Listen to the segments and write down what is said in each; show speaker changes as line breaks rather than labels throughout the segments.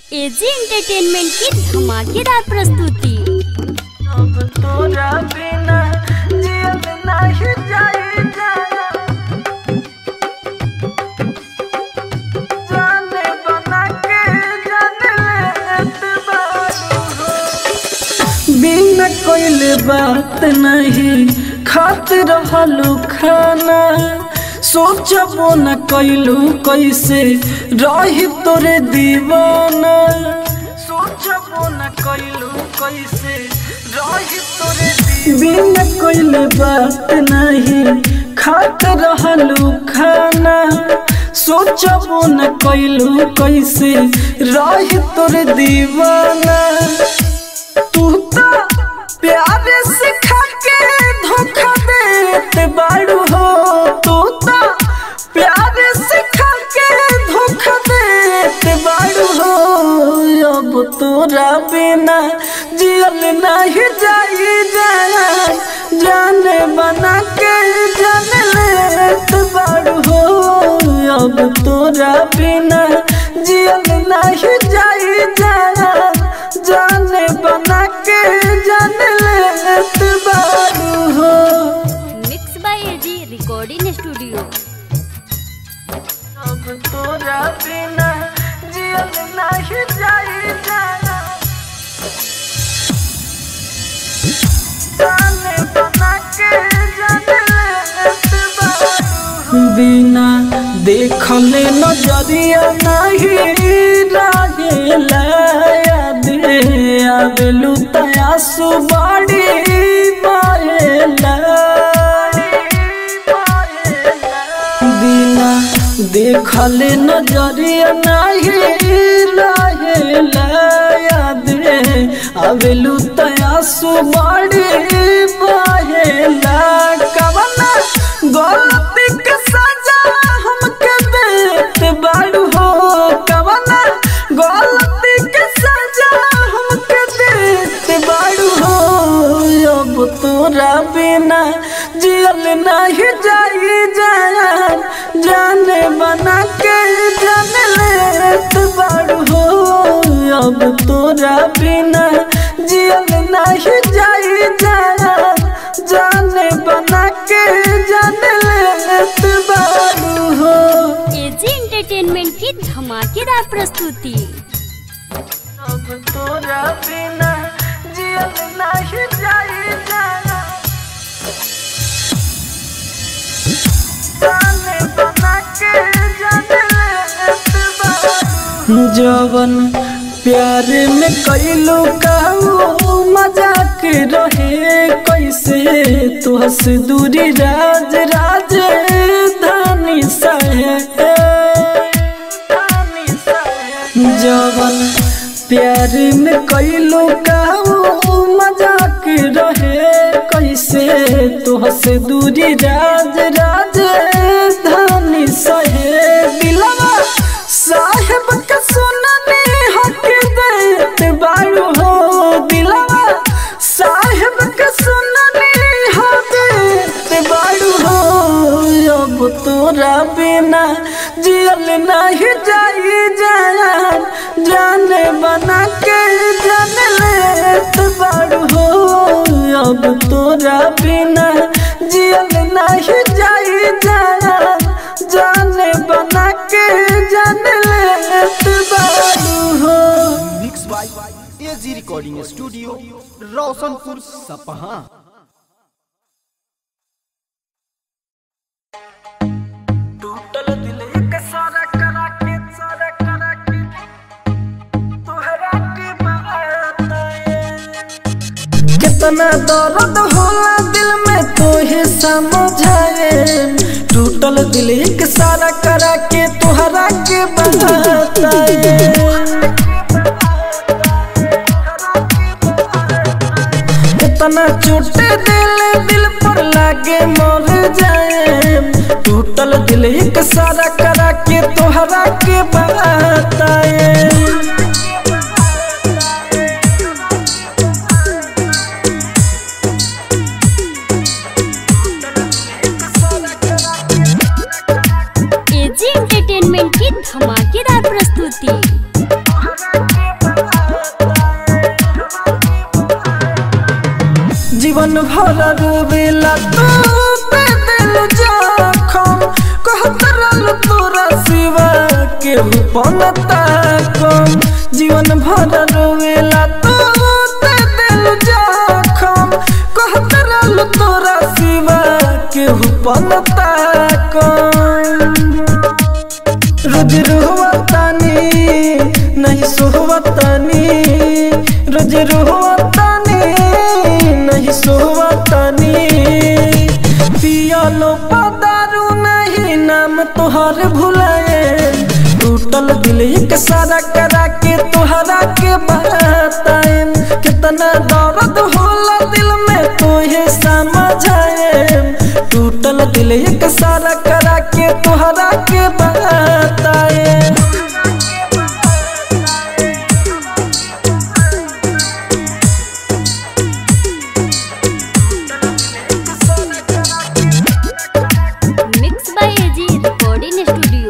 AG entertainment की धमाकेदार प्रस्तुति
अब तोरा बिना जियल नाही जाई जाना जाने बना के जाने लेत बारू हो बिना कोइले बात नहीं खात रहलू खाना सोचबो न कैलू कैसे रही तोरे दीवाना सोचबो न कैलू कैसे रही तोरे बिना कोइले बात नहीं खात रहलू खाना सोचबो न कैलू कैसे रही तोरे दीवाना तू तो प्यार सिखा के धोखा देते बाड़ू हो तू तो प्यार सिखा के धोखा देते बाड़ू हो अब तोरा बिना जियल नहीं जाई जाना जाने बना के जान लेत बाड़ू हो अब तोरा बिना जियल नहीं जाई जाना जाने बना के जान लेत बारू हो
mix by AG recording studio
अब तोरा बिना जियल नहीं जाई जाना जाने बना के जान लेत बारू बिना देखले नजरिया नहीं रहेला याद आवेलू तयासु बाड़ी पाएला बिना देखले नजरिया नहीं रहेला याद आवेलू तयासु बाड़ी पाएला कवना गलती के सजा हमके देत बाड़ू हो कवना गलती के सजा हमके देत बाड़ू हो अब तोरा बिना जियल नहीं जाई जान जाने बना के जान लेत बाड़ू हो अब तोरा बिना जियल नहीं जाई जान जाने बना के जान लेत बाड़ू हो
एजी एंटरटेनमेंट की धमाकेदार प्रस्तुति
अब तोरा बिना जियल नहीं जाई जाना जाने बना के जान लेत बाड़ू जवन प्यार में कैलू काऊ मजाक रहे कैसे तू हंस दूरी राज राज धानी सहे जवन प्यार में कैलू काऊ मजाक रहे कैसे तू हंस दूरी राज राज धानी सहे दिलवा साहेब का सुनने हक देत बारू हो दिलवा साहेब का सुनने हक देत बारू हो अब तोरा बिना जियल नहीं जाई जान जाने बना के जान लेत बारू हो अब तोरा बिना जियल नहीं जाई जान जाने बना के जान लेत बारू हो
mix by AG recording studio Roshanpur Sapaha
टूटल दिल एक सारा करा के सारा करा के तोहरा के बताए कितना दर्द होला दिल में तो ही समझाए टूटल दिल एक सारा करा के तोहरा के बताए इतना चोट दिल दिल पर लागे मर जाए टूटल दिल एक सारा करा के तोहरा के बताए
एजी एंटरटेनमेंट की धमाकेदार प्रस्तुति
जीवन भर रोवेला तू पे दिल जखम कहत रहल तोरा सिवा केहू पनता कम जीवन भर रोवेला तू पे दिल जखम कहत रहल तोरा सिवा केहू पनता कम रोज रोहतानी नहीं सोहतानी रोज रोहतानी नहीं सोहतानी पियालो पदारू नहीं नाम तोहर भुलाए टूटल दिल एक सारा करा के तोहरा के बताए कितना दर्द होला दिल में तोहे समझाए टूटल दिल एक सारा करा के तोहरा के बताए
mix by AG recording studio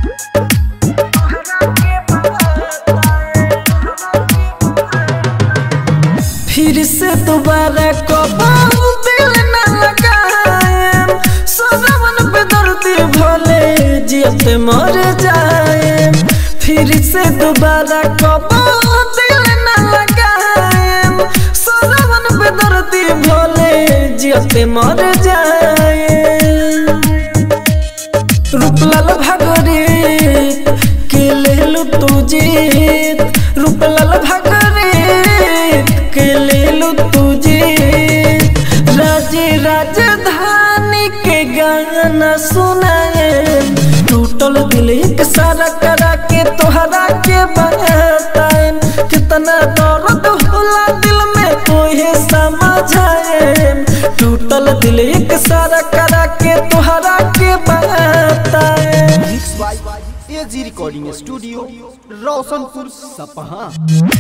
फिर से दोबारा कबाऊ दिल न लगाएम सजवन पे दर्दी भले जियते मर जाएम फिर से दोबारा कबाऊ दिल न लगाएम सजवन पे दर्दी भले जियते मर जाएम रूपलाल भागरे के लेलु तू जीत रूपलाल भागरे के लेलु तू जीत राजे राजधानी के गाना सुनाए टूटल दिल एक सारा करा के तोहरा के बताए कितना दर्द होला दिल में तोहे समझाए टूटल दिल एक सारा करा के तोहरा के बताए
mix by AG recording studio Roshanpur Sapaha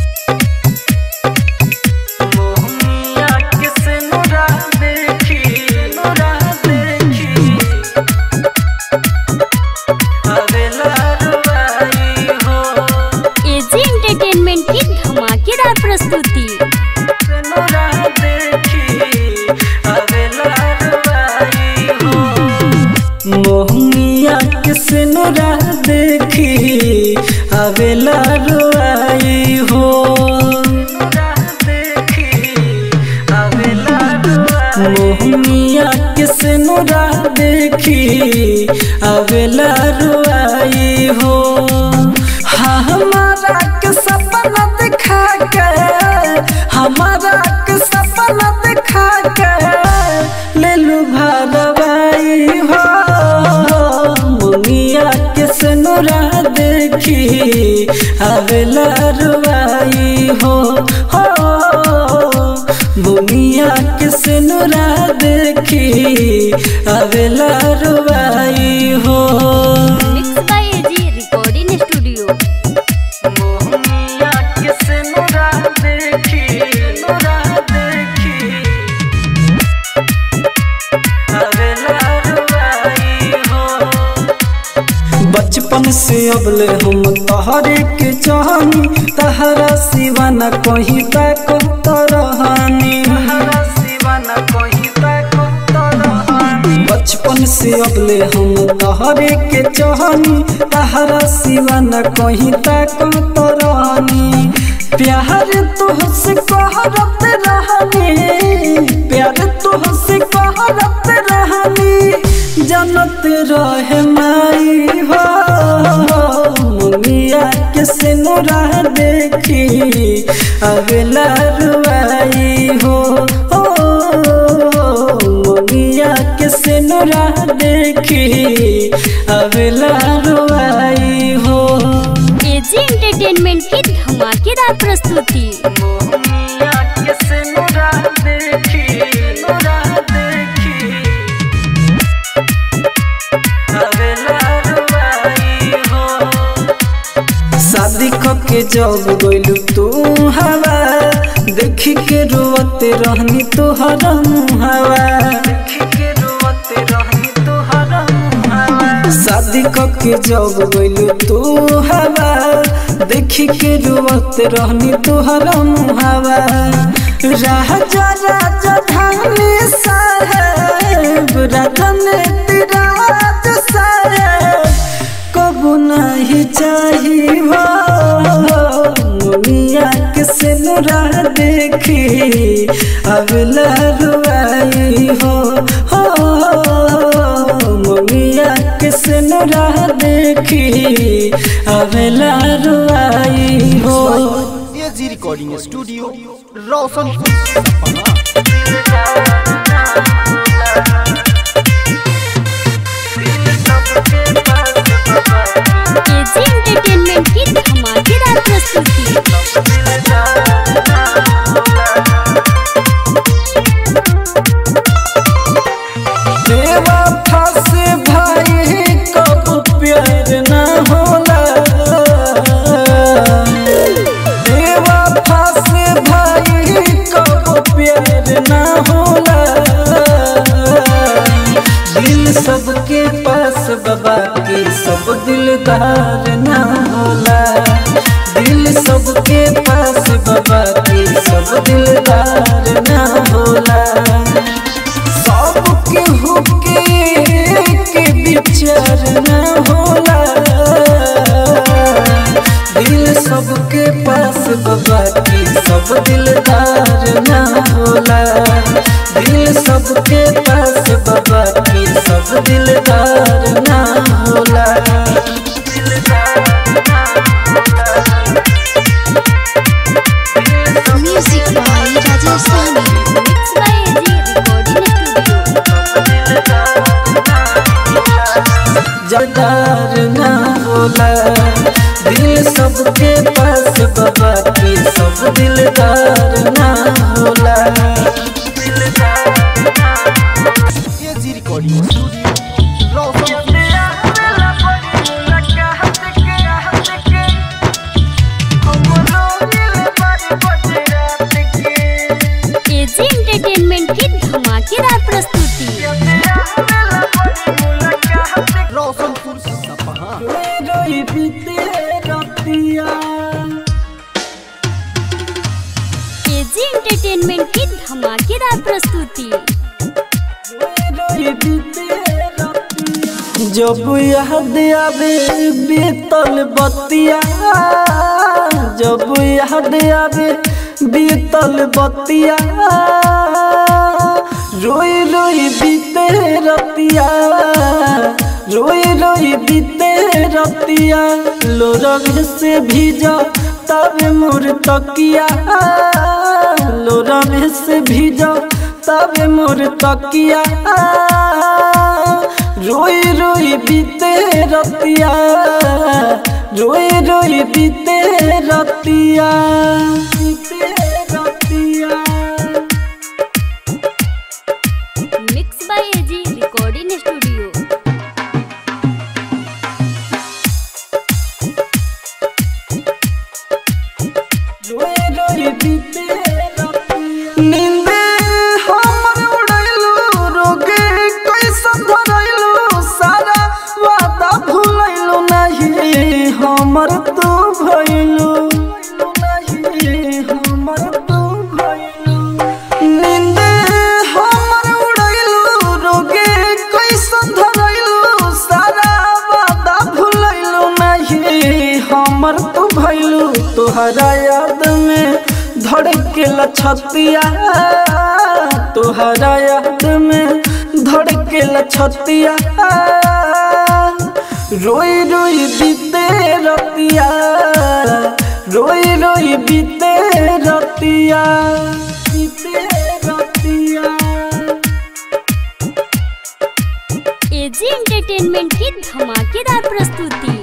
मोहनिया किसे नुरा देखी नुरा देखी अबेला रुबाई हो
एजी एंटरटेनमेंट की धमाकेदार प्रस्तुति
नुरा देखी अबेला रुबाई हो मोहनिया किसे नुरा देखी अबेला रुबाई हो मोहनिया किसे नुरा देखी अबेला रुआई हो हाँ हमारा के सपना दिखा के हमारा के सपना दिखा के ले लू भरवाई हो मुनिया किसे नुरा देखी अबेला रुआई हो हो बुनिया किसे नुरा देखी अबेला रुबाई हो
mix by AG recording studio
बुनिया किसे नुरा देखी नुरा देखी अबेला रुबाई हो बचपन से अबले हम तहरे के चाहनी तहरा सिवा न कहीं तक तरहानी बचपन से अबले हम तहरे के चाहनी तहरा सिवा न कहीं तक तरहानी प्यार तुहसे कहरत रहनी प्यार तुहसे कहरत रहनी जनत रहे माई हो मुनिया के सिनुरा देखी अगला रुआई हो हो मुनिया के सिनुरा देखी अगला रुआई हो
एजी एंटरटेनमेंट की धमाकेदार प्रस्तुति
मोहनिया के सिनुरा देखी नुरा देखी अगला रुआई हो शादी के जब गइलू तू हवा देखी के रोवते रहनी तोहर हवा देखी के रोवते रहनी तोहर हवा शादी के जब गइलू तू हवा देखी के रोवते रहनी तोहर हवा राजा राजधानी साहेब राजनीति राज साहेब कबू नहीं चाही हो मुनिया के सिनुरा देखी अब लहरुआई हो हो मुनिया के सिनुरा देखी अब लहरुआई हो
एजी रिकॉर्डिंग स्टूडियो रोशनपुर सपहा
एजी एंटरटेनमेंट की धमाकेदार प्रस्तुति
देवा फस भाई कब प्यार न होला देवा फस भाई कब प्यार न होला दिल सबके पास बाबा के सब दिलदार न होला दिल सबके पास बाबा के सब दिलदार न होला सबके हुके के विचार न होला दिल सबके पास बाबा की सब दिलदार न होला दिल सबके पास बाबा की सब दिलदार न होला
Music by Rajesh Sami.
Mix by AG recording studio
जदार न होला दिल सबके पास बाबा की सब दिलदार न होला
AG recording studio Roshanpur
AG entertainment की धमाकेदार प्रस्तुति
रोशनपुर सपहा
रोई बीते रतिया
एजी एंटरटेनमेंट की धमाकेदार प्रस्तुति
रोई बीते रतिया जब याद आवे बीतल बतिया जब याद आवे बीतल बतिया रोई रोई बीते रतिया रोई रोई बीते रतिया लोरग से भीजा तब मोर तकिया लोरग से भीजा तब मोर तकिया रोई रोई बीते रतिया रोई रोई बीते रतिया बीते रतिया
mix by AG recording studio
नींदे हमर उड़ैलू रोगे कैसन धरैलू सारा वादा भूलैलू नहीं हमर तू भइलू नहीं हमर तू भइलू नींदे हमर उड़ैलू रोगे कैसन धरैलू सारा वादा भूलैलू नहीं हमर तू भइलू तोहरा याद में धड़केला छतिया तोहरा याद में धड़केला छतिया रोई रोई बीते रतिया रोई रोई बीते रतिया बीते रतिया
एजी एंटरटेनमेंट की धमाकेदार प्रस्तुति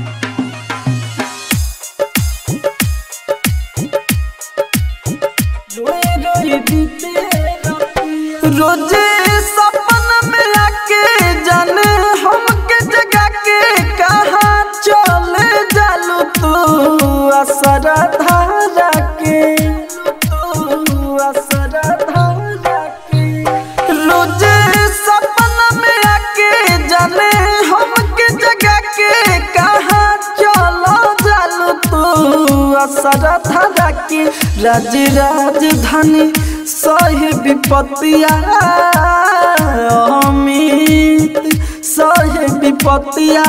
रोजे सपन में आके जाने हमके जगा के कहाँ चले जालू तू असरा धारा के तू असरा धारा के रोजे सपन में आके जाने हमके जगा के कहाँ चलो जालू तू पूरा सारा धारा के राज राजधानी सही विपत्तिया अमित सही विपत्तिया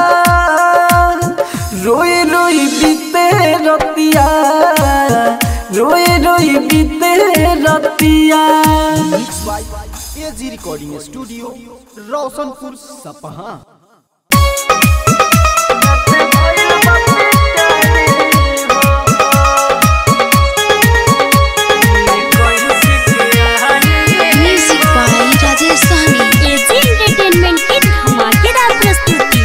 रोई रोई बीते रतिया रोई रोई बीते रतिया
mix by AG recording studio Roshanpur Sapaha
music by Rajesh Sahni
AG entertainment की धमाकेदार प्रस्तुति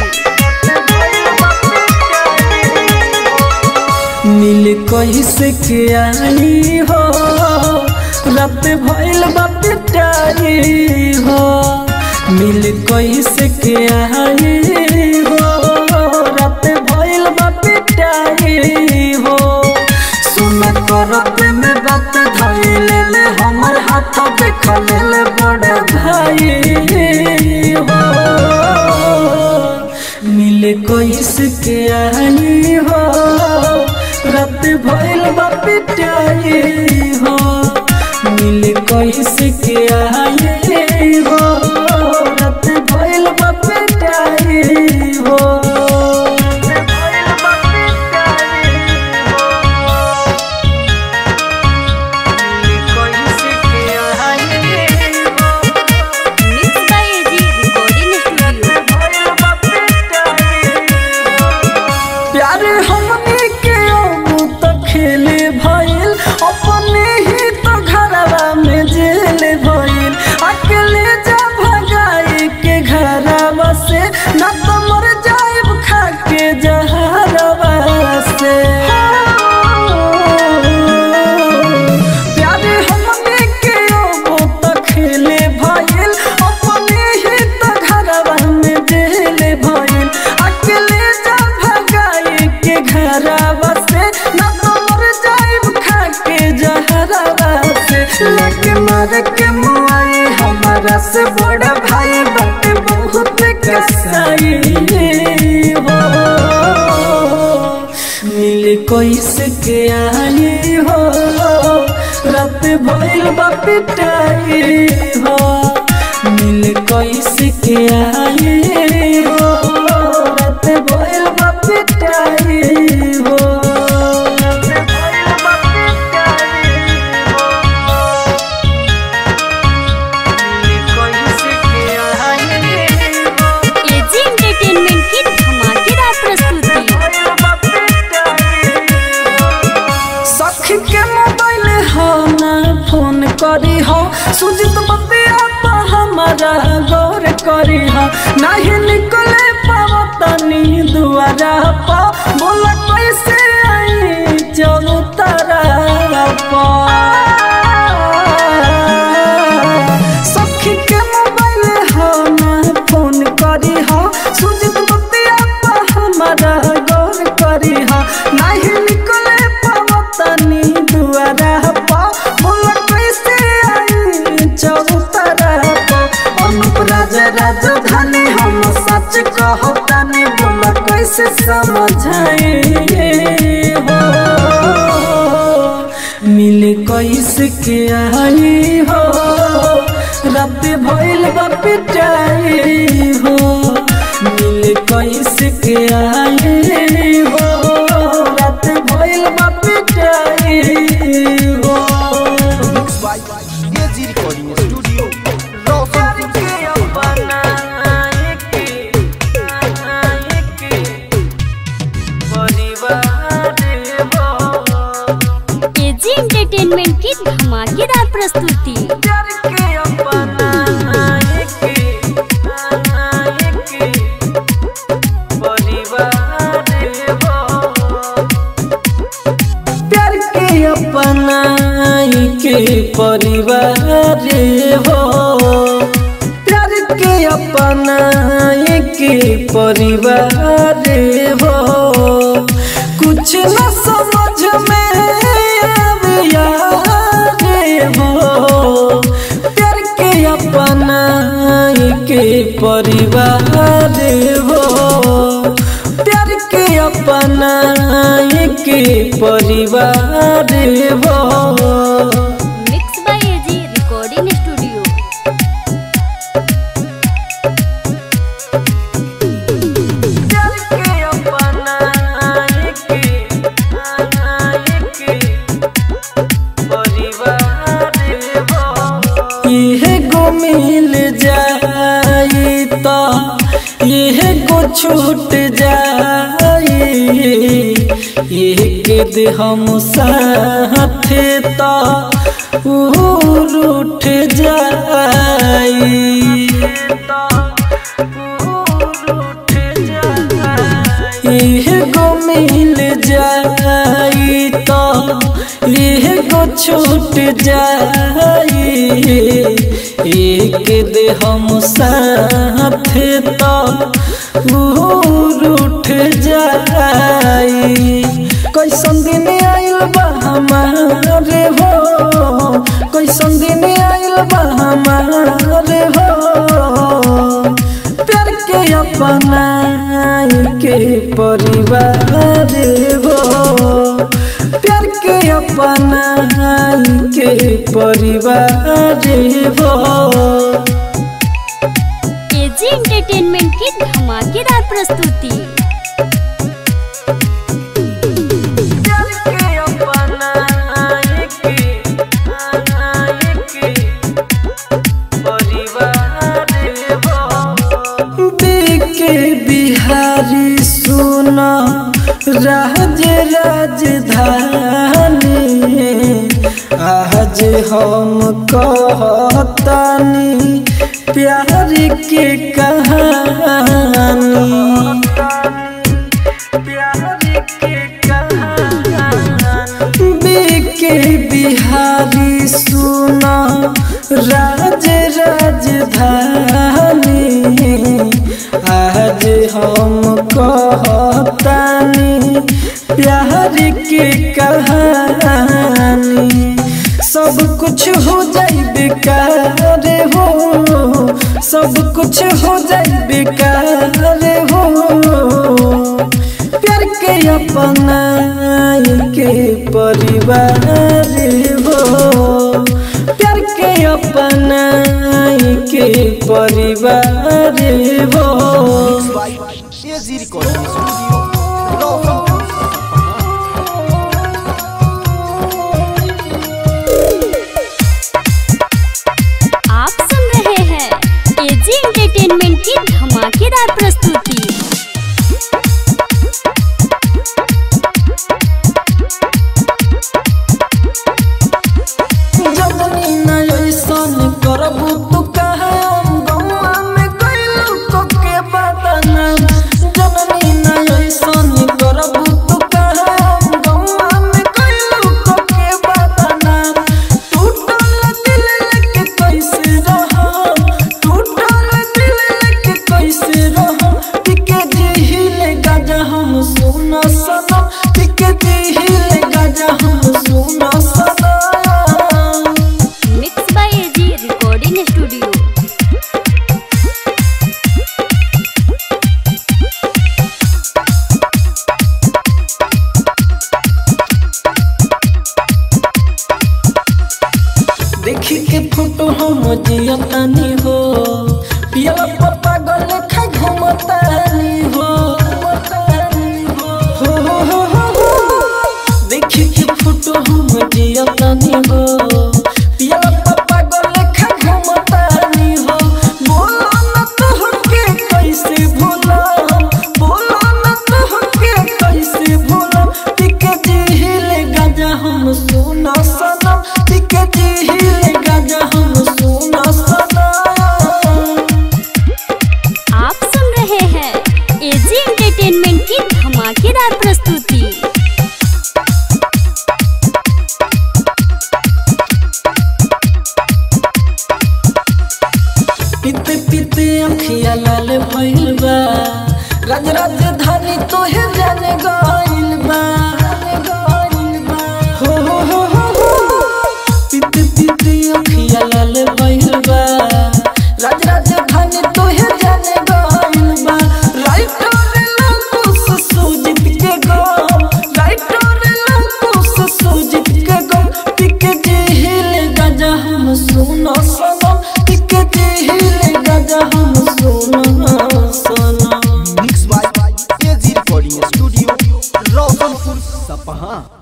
मिल कैसे के आई हो रात भइल बा पिटाई हो मिल कैसे के आई हो रात भइल बा पिटाई हो सुन करत में बात धइल ले हमर हाथ देख ले बड़ भाई हो मिले कैसे के आई हो रात भइल बा पिटाई हो मिले कैसे के आई हो रात भइल बा पिटाई हो
mix by AG recording studio
प्यार हमने के अब तो खेले भइल अपने ही तो घरवा में जेल भइल अकेले जा भगाई के घरवा से न तो मर जाइब खा के जहरवा से प्यार हमने के अब तो खेले भइल अपने ही तो घरवा में जेल भइल अकेले जा भगाई के घरवा से न तो मर जाइब खा के जहरवा से लगे मार के मुआई हमारा से बड़ा भाई बात बहुत कसाई हो मिल कैसे के आई हो रात भइल बा पिटाई हो मिल कैसे के आई हो रात भइल बा पिटाई हो रात भइल बा पिटाई हो मिल कैसे के आई हो
एजी एंटरटेनमेंट की धमाकेदार प्रस्तुति
सखी के मोबाइल हो ना फोन करी हो सुजित बतिया पा हमारा गौर करी हो नहीं निकले पाव तनी दुआरा पा बोला कैसे आई चलो तारा पा सखी के मोबाइल हो ना फोन करी हो सुजित बतिया पा हमारा गौर करी हो नहीं निकले पावतनी दुआरा पा बोला कैसे आई चौतरा पा अनुप राजा राजधानी हम सच कहतानी बोला कैसे समझाए हो मिल कैसे के आई हो रात भइल बा पिटाई हो मिल कैसे के आई हो रात भइल बा पिटाई हो
mix by AG recording studio Roshanpur
AG entertainment की धमाकेदार प्रस्तुति
प्यार के अपना के परिवार हो प्यार के अपना के परिवार हो कुछ न समझ में आविया रे हो प्यार के अपना के परिवार हो प्यार के अपना के परिवार रे हो
mix by AG recording studio
प्यार के अपनाए के आए के परिवार हो इहे गो मिल जाई तो इहे गो छूट जाई एक दे हम साथे तो उठ जाई इह गो मिल जाई तो इह गो छूट जाई एक दे हम साथ तो उठ जाई कैसन दिन आइल बा हमारे हो कैसन दिन आइल बा हमारे हो प्यार के अपना के परिवार हो प्यार के अपना के परिवार हो
एजी एंटरटेनमेंट की धमाकेदार प्रस्तुति
प्यार के अपना के के परिवार हो के बिहारी सुना राज राजधानी आज हम कहतानी प्यार के कहानी के बिहारी सुना राज राजधानी आज हम कहतानी प्यार के कहानी सब कुछ हो जाई बेकार हो सब कुछ हो जाई बेकार हो प्यार के अपना के परिवार हो प्यार के अपना के परिवार हो
by AG recording studio Roshanpur
आप सुन रहे हैं एजी एंटरटेनमेंट की धमाकेदार प्रस्तुति
जबनी न ऐसन करबू तू कहे गौआ में कैलू को के बदना जननी न ऐसन करबू तू कहे गौआ में कैलू को के बदना टूटल दिल लेके कैसे रह टूटल दिल लेके कैसे रह टिके दिल गाजा हम सुना सनम टिके दिल गाजा हम सुना सनम
mix by AG recording studio
देखी के फोटो हम जियतानी हो पियला पप्पा गले खा घुमतानी हो हो हो हो हो हो। देखी के फोटो हम जियतानी हो पियला पप्पा गले खा घुमतानी हो बोलो न तोहके कैसे भूला बोलो न तोहके कैसे भूला टिके जिहिले गाजा हम सुना सनम टिके जिहिले गाजा हम सुना सनम
आप सुन रहे हैं एजी एंटरटेनमेंट की धमाकेदार प्रस्तुति
पीते पीते अखिया लाल भइल बा राज राजधानी तोहे जाने गइल बा हो हो हो हो हो पीते पीते अखिया लाल भइल बा राज राजधानी तोहे जाने गइल बा राइटर लकुस सुजित के गो राइटर लकुस सुना सनम एक दिल गजा हम सुना सनम
mix by AG recording studio Roshanpur सपहा